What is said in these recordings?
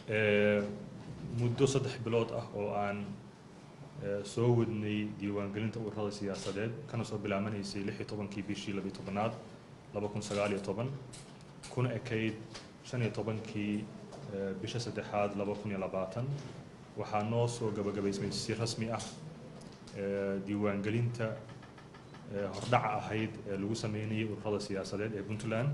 muddo saddex bilood ah oo aan soo wadnay diiwaangelinta ururada siyaasadeed kana soo bilaabanaysay lix iyo tobankii bishii labiyo tobanaad laba kun sagaal iyo toban kuna ekayd shan iyo tobankii bisha saddexaad laba kun iyo labaatan waxaa noo soo gabagabaysmay si rasmi ah diiwaangelinta hordhaca ahayd ee lagu sameynayay ururada siyaasadeed ee puntland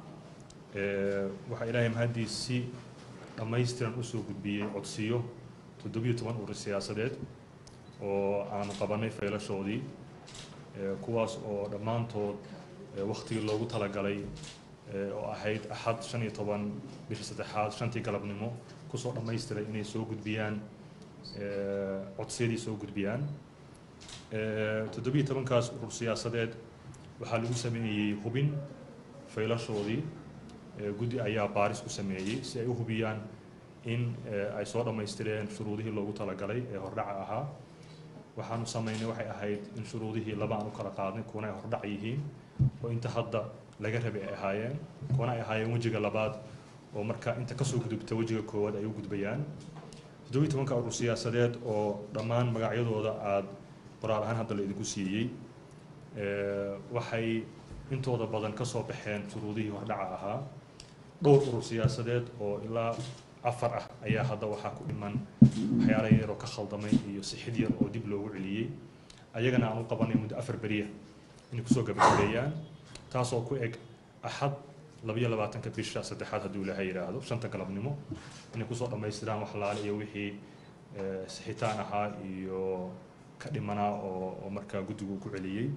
waxaa ilaahay mahaddiis si dhammaystiran usoo gudbiyey codsiyo toddobiyo toban urur siyaasadeed oo aanu qabanay faylashoodii kuwaas oo dhammaantood waktigii loogu talagalay oo ahayd axad shan iyo toban bisha saddexaad shantii galabnimo kusoo dhammaystiray inay soo gudbiyaan codsiyadii soo gudbiyaan toddobiyo tobankaas urur siyaasadeed waxaa lagu sameeyey hubin faylashoodii guddi ayaa baaris ku sameeyey si ay u hubiyaan in ay soo dhammaystireen shuruudihii loogu talagalay ee hordhaca ahaa waxaanu samaynay waxay ahayd in shuruudihii laba aan u kala qaadnay kuwana ay hordhac yihiin oo inta hadda laga rabay ay ahaayeen kuwana ay ahaayeen wejiga labaad oo marka inta kasoo gudubta wejiga koowaad ay u gudbayaan toddobiyi tobanka urur siyaasadeed oo dhammaan magacyadooda aada qoraal ahaan hadda la idinku siiyey waxay intooda badan kasoo baxeen shuruudihii hordhaca ahaa dhowr urur siyaasadeed oo ilaa afar ah ayaa hadda waxaa ku dhiman waxyaala yaroo ka khaldamay iyo sixid yar oo dib loogu celiyey ayagana aan u qabanay muddo afar beriya inay kusoo gabagabeeyaan taasoo ku eg axad labayo labaatanka bisha saddexaad hadduu ilaahay yidhaahdo shanta galabnimo inay kusoo dhammaystiraan waxlaale iyo wixii sixitaan ahaa iyo ka dhimanaa oo oo markaa guddigu ku celiyey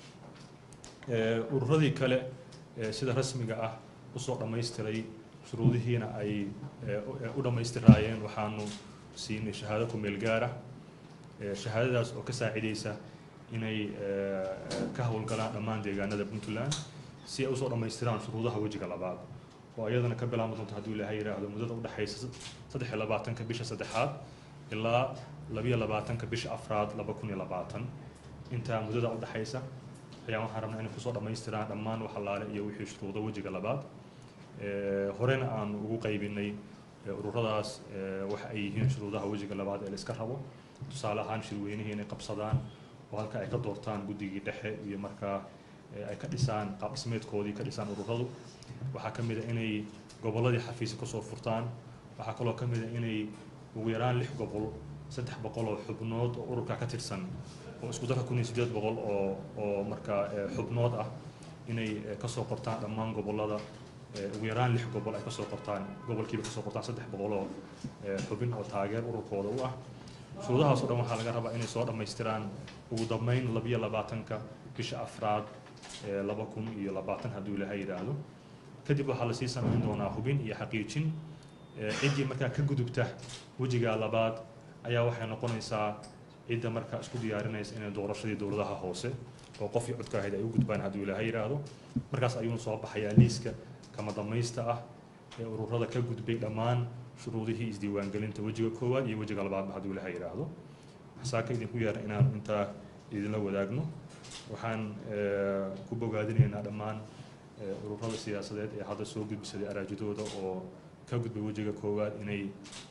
ururadii kale sida rasmiga ah usoo dhammaystiray shuruudihiina ay u dhammaystiraayeen waxaanu siinay shahaado ku meel gaara shahaadadaas oo ka saacidaysa inay ka howlgalaan dhammaan deegaanada puntland si ay usoo dhammaystiraan shuruudaha wejiga labaad oo iyadana ka bilaabma doonto hadduu ilaahay yidhaahdo muddada udhexaysa saddex iyo labaatanka bisha saddexaad ilaa labiyo labaatanka bisha afraad laba kun iyo labaatan intaa muddada udhexaysa ayaa waxaan rabnaa inay kusoo dhammaystiraan dhammaan waxalaale iyo wixii shuruudo wejiga labaad horena aanu ugu qaybinay ururadaas waxa ay yihiin shuruudaha wejiga labaad ee la iska rabo tusaale ahaan shirweynihii inay qabsadaan oo halka ay ka doortaan guddigii dhexe iyo markaa ay ka dhisaan qaab dhismeedkoodii ka dhisaan ururadu waxaa ka mid a inay gobolladii xafiisa kasoo furtaan waxaa kaloo ka mid a inay ugu yaraan lix gobol saddex boqol oo xubnood oo ururka ka tirsan oo isku darka kun iyo siddeed boqol oo oo markaa xubnood ah inay kasoo qortaan dhammaan gobollada ugu yaraan lix gobol ay kasoo qortaan gobolkiiba kasoo qortaan saddex boqol oo xubin oo taageer ururkooda u ah shuruudahaas oo dhan waxaa laga rabaa inay soo dhammaystiraan ugu dambeyn labiyo labaatanka bisha afraad laba kun iyo labaatan hadduu ilaahay yidhaahdo kadib waxaa lasii samayn doonaa hubin iyo xaqiijin ciddii markaa ka gudubta wejiga labaad ayaa waxay noqonaysaa cidda markaa isku diyaarinaysa inay doorashadii dowladaha hoose oo qofkii codka ahayd ay u gudbaan hadduu ilaahay yidhaahdo markaas ayuuna soo baxayaa liiska kama damaysta ah ee ururada ka gudbay dhammaan shuruudihii isdiiwaangelinta wejiga koowaad iyo wejiga labaadba hadduu ilaahay yidhaahdo saaka idinku yeera inaan intaa idinla wadaagno waxaan ku bogaadinaynaa dhammaan ururada siyaasadeed ee hadda soo gudbisaday araajidooda oo ka gudbay wejiga koowaad inay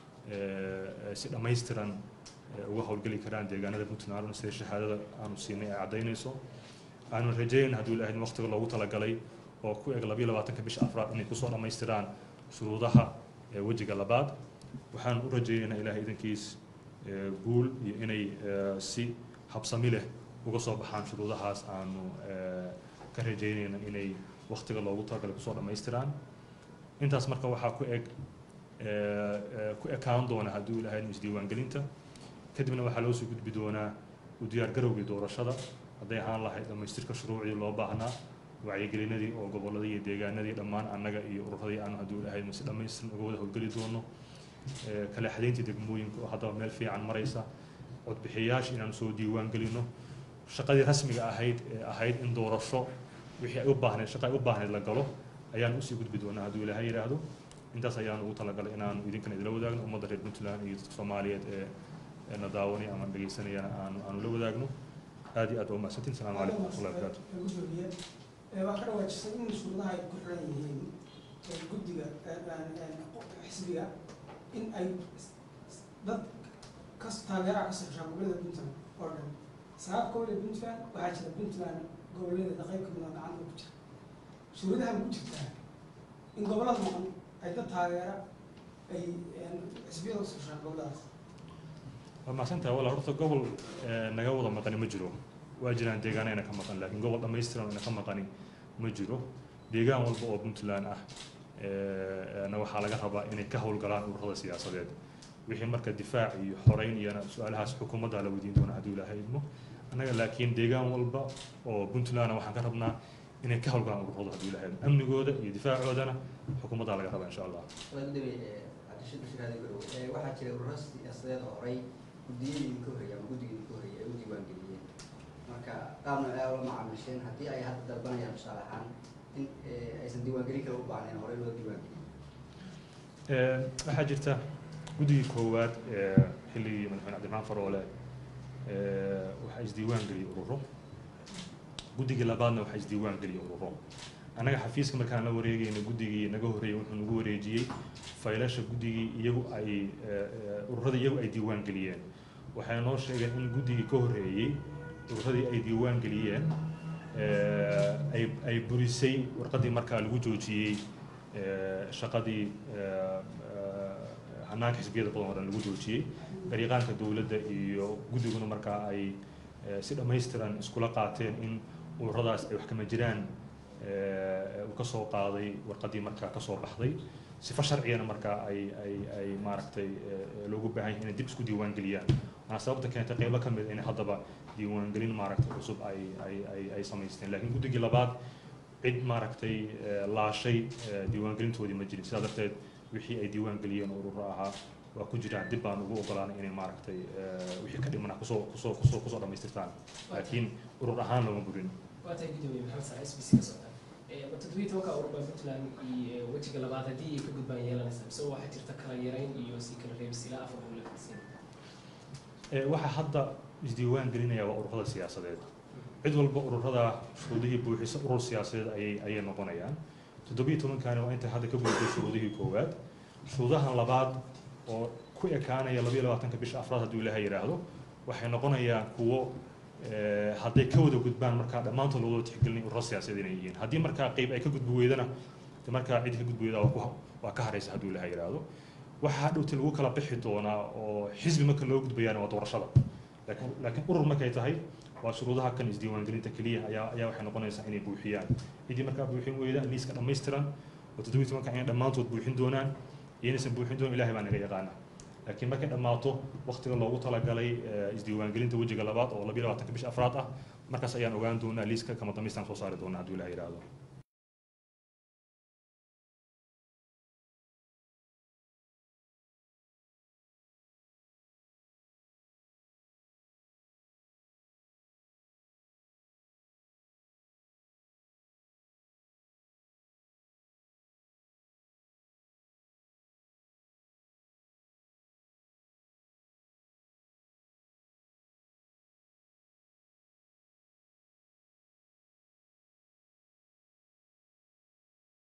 si dhammaystiran uga howlgeli karaan deegaanada puntland sida shahaadada aanu siinay ay caddaynayso aanu rajayn hadduu ilaahay waqtiga loogu talagalay oo ku eg labiyo labaatanka bisha afraad inay kusoo dhammaystiraan shuruudaha wejiga labaad waxaan u rajaynaynaa ilaahay idankiis guul iyo inay si habsami leh uga soo baxaan shuruudahaas aanu ka rajaynayna inay waqtiga loogu talagalay kusoo dhammaystiraan intaas marka waxaa ku eg ku ekaan doona hadduu ilaahay isdiiwaangelinta kadibna waxaa loo soo gudbi doonaa u diyaargarowgii doorashada hadday ahaan lahayd dhammaystirka shuruucdii loo baahnaa wacyigelinadii oo gobolladii iyo deegaanadii dhammaan annaga iyo ururadii aanu hadduu ilaahay si dhammaystiran uga wada howlgeli doono kala xadayntii degmooyinka oo haddaba meel fiican maraysa codbixiyayaasha inaanu soo diiwaan gelino shaqadii rasmiga ahayd ee ahayd in doorasho wixii ay u baahneed shaqa ay u baahneed la galo ayaan usii gudbi doonaa hadduu ilaahay yidhaahdo intaas ayaan ugu talagalay inaanu idinkana idila wadaagno ummadda reer puntland iyo dadka soomaaliyeed ee na daawanaya ama dhegeysanayana aanu aanu la wadaagno aad iyo aad waa mahadsantiin asalaamu calaykum waraxmatullahi wabarakaatu waxaa ka dhawaajisay in shuruudaha ay ku xiran yihiin guddiga xisbiga in ay dad kas taageeraha ka socoshaa gobollada puntland oo dhan sagaal gobol ee puntland waxaa jira puntland gobolladeeda qayb kamid a gacanta ku jira shuruudaha ma ku jirtaa in gobollada maqan ay dad taageera ay xisbiyada ka socoshaa gobolladaas waa mahadsantahay walla horta gobol naga wada maqani ma jiro waa jiraan deegaana ina ka maqan laakiin gobol dhammaystiran ina ka maqani ma jiro deegaan walba oo puntland ah na waxaa laga rabaa inay ka howlgalaan ururada siyaasadeed wixii marka difaac iyo xoreyn iyona su-aalahaas xukuumadda la weydiin doona hadduu ilaahay idmo annaga laakiin deegaan walba oo puntlandna waxaan ka rabnaa inay ka howlgalaan ururada hadduu ilaahay idmo amnigooda iyo difaacoodana xukuumaddaa laga rabaa insha allah waxaa jira ururo siyaasadeed oo horey guddiyadii idinka horreeyay ama guddiga idinka horreeyay ay u diiwaangeliyeen marka qaabna ay ula macaamilsheen haddii ay hadda dalbanayaan tusaale ahaan in aysan diiwaangelin kale u baahnayn horey loo diiwaangeliyo waxaa jirta guddigii koowaad ee xilligii madaxweyne cabdiraxmaan faroole waxaa isdiiwaan geliyey ururo guddigii labaadna waxaa isdiiwaan geliyey ururo annaga xafiiska markaan la wareegayna guddigii naga horreeyey wuxuu nagu wareejiyey faylasha guddigii iyagu ay ururada iyagu ay diiwaan geliyeen waxay noo sheegeen in guddigii ka horreeyey ururadii ay diiwaan geliyeen ay ay burisay warqaddii markaa lagu joojiyey shaqadii hanaanka xisbiyada badan oo dhan lagu joojiyey dariiqaanka dowladda iyo guddiguna markaa ay si dhammaystiran iskula qaateen in ururadaas ay wax kama jiraan uu ka soo qaaday warqaddii markaa ka soo baxday sifo sharcigana markaa ay ay ay maaragtay loogu baahan yahay inay dib isku diiwaan geliyaan waana sababta keentay qaybo ka mid inay haddaba diiwaangelin maaragtay cusub ay ay ay ay samaysteen laakiin guddigii labaad cid maaragtay laashay diiwaangelintoodii ma jirin sidaa darteed wixii ay diiwaan geliyeen ururo ahaa waa ku jiraan dib baan ugu ogolaanay inay maaragtay wixii ka dhimana kusoo kusoo kusoo kusoo dhammaystirtaan laakiin urur ahaan looma burin waa tahay gudoomiye maxamed sare s b c ka socda toddobiyi tobanka urur baa puntland iyo wejiga labaad haddii ay ka gudbaan yeelanaysa mise waxaa jirta kala yarayn iyo si kala reebis ilaa afar uu la fadsiin waxaa hadda isdiiwaan gelinaya waa ururada siyaasadeed cid walba ururada shuruudihii buuxisa urur siyaasadeed ayay ayay noqonayaan toddobiyi tobankaani waa intay hadda ka gudbay shuruudihii koowaad shuruudahan labaad oo ku ekaanaya labayo labaatanka bisha afraad hadduu ilaahay yidhaahdo waxay noqonayaan kuwo hadday ka wada gudbaan markaa dhammaantood lagwada tixgelinay ururo siyaasadeed inay yihiin haddii markaa qeyb ay ka gudbi weydana de markaa cid ka gudbi weyda waa ku waa ka haraysa hadduu ilaahay yidhaahdo waxaa hadhowti lagu kala bixi doonaa oo xisbi marka loo gudbayaana waa doorashada laakiin laakiin urur markay tahay waa shuruudaha kan isdiiwaangelinta keliya ayaa ayaa waxay noqonaysaa inay buuxiyaan ciddii markaa buuxin weyda liiska dhammaystiran oo toddobiyi tobanka inay dhammaantood buuxin doonaan iyo inaysan buuxin doonan ilahay baa naga yaqaana laakiin markay dhammaato waktiga loogu talagalay isdiiwaangelinta wejiga labaad oo labiyo labaatanka bisha afraad ah markaas ayaan ogaan doonaa liiska kama damaystaan soo saari doonaa hadduu ilahay yidhaahdo